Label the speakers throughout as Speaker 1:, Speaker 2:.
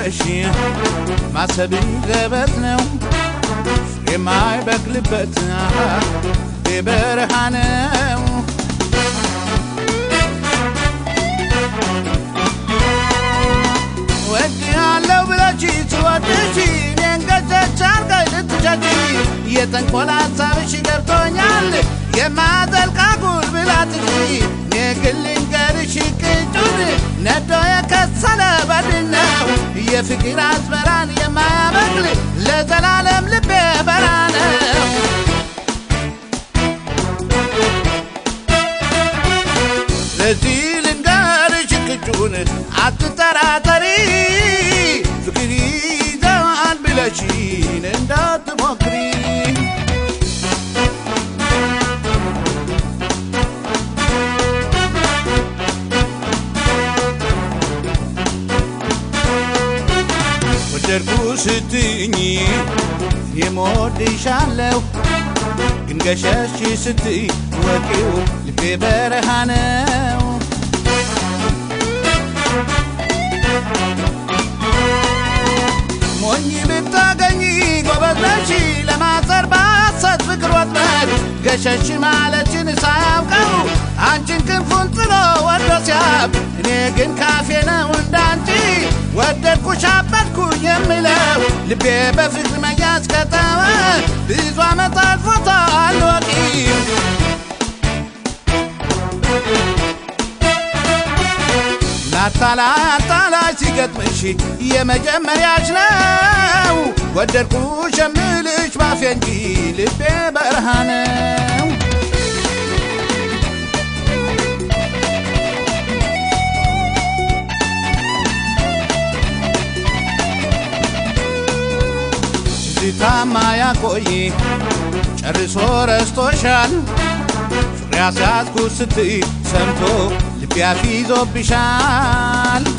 Speaker 1: ብለሽ ማሰብ ዘበት ነው የማይበቅልበት የበረሃ ነው ወድ ያለው ብለሽ ትወድሽ እኔን ገጨች አርገሽ ልትሸጪ የተንኮል ሀሳብሽ ገብቶኛል የማዘልቃ ጉልብላትሽ እኔ ግን ልንገርሽ ቅጩን ነዶ የከሰለ በድን ነው የፍቅር አዝመራን የማያበቅል ለዘላለም ልቤ በራ ነው ለዚህ ልንገርሽ ቅጩን አትጠራጠሪ ፍቅር ይዘዋል ብለሽን እንዳትሞክሪ ወደድኩ ስትኝ የምወድሻለሁ ግን ገሸሽ ስትይ ወቂው ልቤ በረሃ ነው ሞኝ ብታገኝ ጎበዝ ነሽ ለማጸር ባሰት ፍቅር ወጥመድ ገሸሽ ማለችን ሳያውቀው አንቺን ክንፉን ጥሎ ወዶ ሲያብ እኔ ግን ካፌ ነው እንዳንቺ ወደድኩሽ አበድኩ የምለው ልቤ በፍቅር መያዝ ከተወ ብዙ ዓመት አልፎታል ወቂም አታላይ አታላይ ሲገጥምሽ የመጀመሪያች ነው ወደድኩሽ የምልሽ ባፌ እንጂ ልቤ በረሃ ነው ትዝታማ ያቆይ ጨርሶ ረስቶሻል ፍቅር ያስያዝኩ ስትይ ሰምቶ ልቤ አፊዞብሻል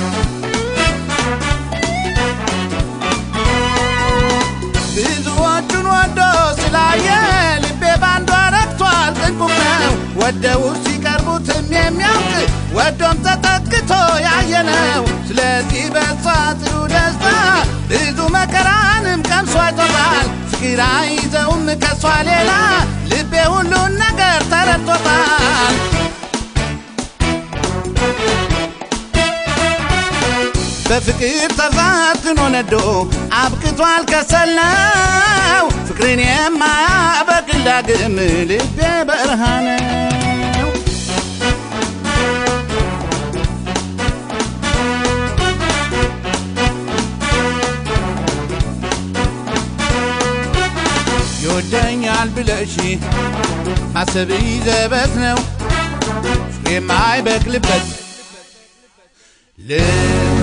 Speaker 1: ብዙዎቹን ወዶ ስላየ ልቤ ባንዷ ረክቷል ጥንቁቅ ነው ወደው ሲቀርቡትም የሚያውቅ ወዶም ተጠግቶ ያየ ነው ስለዚህ በሷ ጥሩ ደስታ ብዙ መከራንም ቀምሶ አይቶታል ፍቅር አይዘውም ከሷ ሌላ ልቤ ሁሉን ነገር ተረድቶታል በፍቅር ተፈትኖ ነዶ አብቅቷል ከሰል ነው ፍቅርን የማያበቅል ዳግም ልቤ በረሃ ነው ይወደኛል ብለሽ ማሰብ ዘበት ነው ፍሬ የማይበቅልበት ልብ